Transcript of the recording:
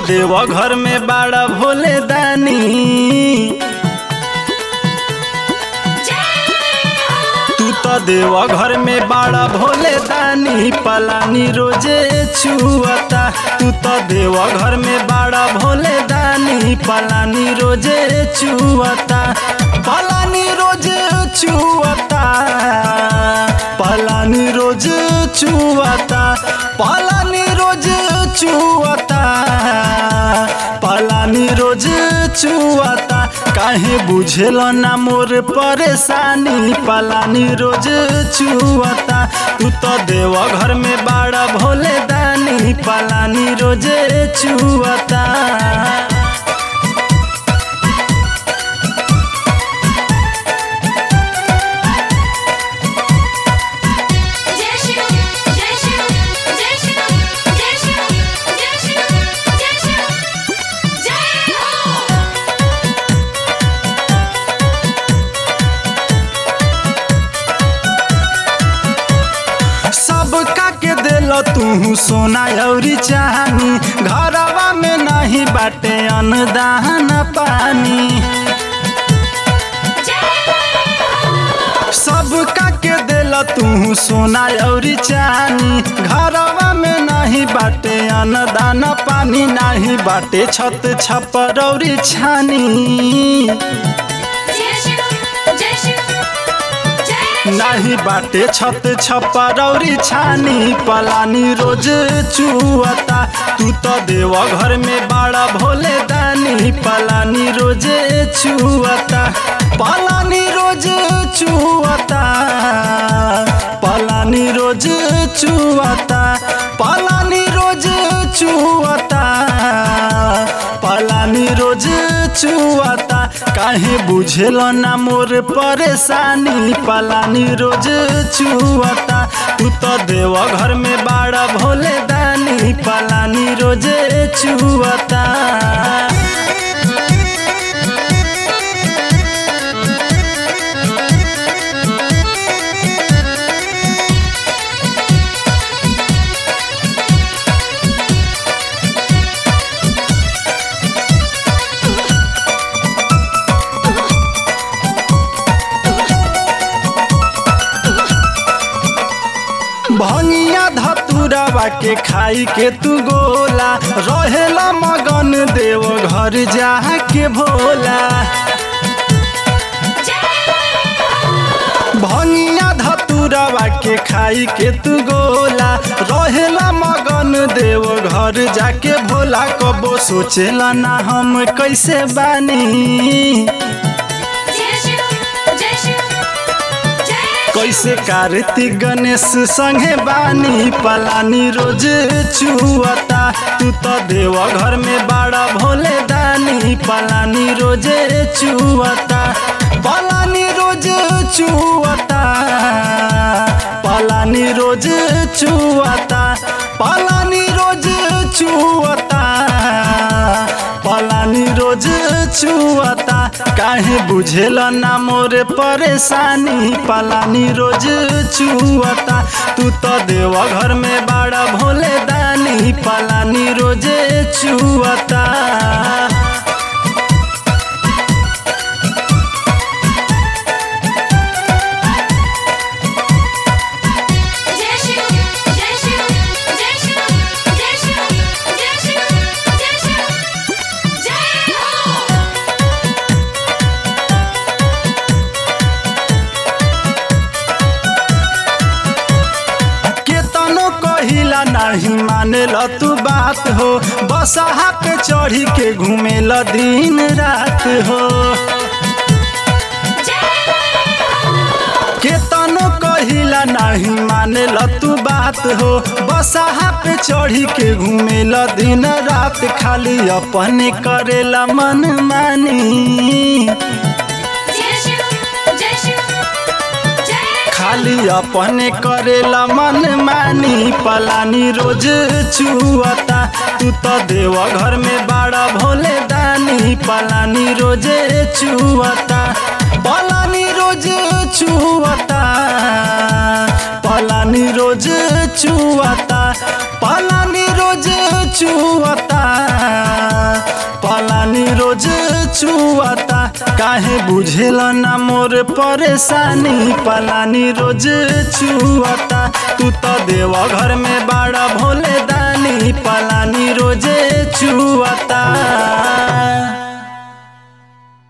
देव घर में बाड़ा भोले दानी तू तो देव घर में बाड़ा भोले दानी पलानी रोजे छुअता तू तो देव घर में बाड़ा भोले दानी पलानी रोजे छुअता पलानी रोजे छुअता पलानी रोज छुअता पलानी रोज छुअता पलानी रोज छुअता काहे बुझेल ना मोर परेशानी पलानी रोज छुअता तू तो देव घर में बाड़ा भोले दानी पलानी रोज छुअता जय शिव जय शिव जय शिव जय शिव जय शिव जय शिव जय हो सबका के दिल तू सोना अउरी चाहनी घरवा में नहीं बाटे अन्नदान पानी सबका के दिल तू सोना अउरी चानी घरवा में नहीं बाटे अन्नदान पानी नहीं बाटे छत छपर अउरी छानी जय शिव जय शिव जय नाही बाटे छत छपरौरी छानी पलानी रोज चुअता तू तो देव घर में बाड़ा भोले दानी पलानी रोज छुअता पलानी रोज छुअता पलानी रोज छुअता पलानी रोज छुअता पलानी रोज छुअता काहे बुझेल ना मोर परेशानी पलानी रोज छुअता तू तो देव घर में बाड़ा भोले दानी पलानी रोज छुअता भंगिया धतुरवा के खाई के तू गोला रहेला मगन देव घर जा के भोला भंगिया धतुरवा के खाई के तू गोला रहेला मगन देव घर जाके भोला कबो सोचेला ना हम कैसे बानी जय शिव जय शिव जय कैसे कार्तिक गणेश संगे बानी पलानी रोज छुअता तू तो देव घर में बाड़ा भोले दानी पलानी रोज छुअता पलानी रोज छुअता पलानी रोज छुअता पलानी रोज छुअता पलानी रोज छुअता काहे बुझेल ना मोर परेशानी पलानी रोज छुअता तू तो देव घर में बाड़ा भोले दानी पलानी रोज छुअता जय शिव जय शिव जय शिव जय शिव जय शिव जय शिव जय हो केतनो कहिला नहीं मानेल तू बात हो बसहा पे चढ़ी के घूमेल दिन रात हो केतनो कहिला नहीं मानेल तू बात हो बसहा पे चढ़ी के घूमेल दिन रात खाली अपने करेला मन मानी जय शिव जय शिव जय खाली अपने करेला मन मानी पलानी रोज छुअता तू तो देव घर में बाड़ा भोले दानी पलानी रोज छुअता पलानी रोज छुअता पलानी रोज छुअता पलानी रोज रोज चुअता पलानी रोज चुअता काहे बुझेला ना मोर परेशानी पलानी रोज चुअता तू तो देवा घर में बाड़ा भोले दानी पलानी रोजे चुअता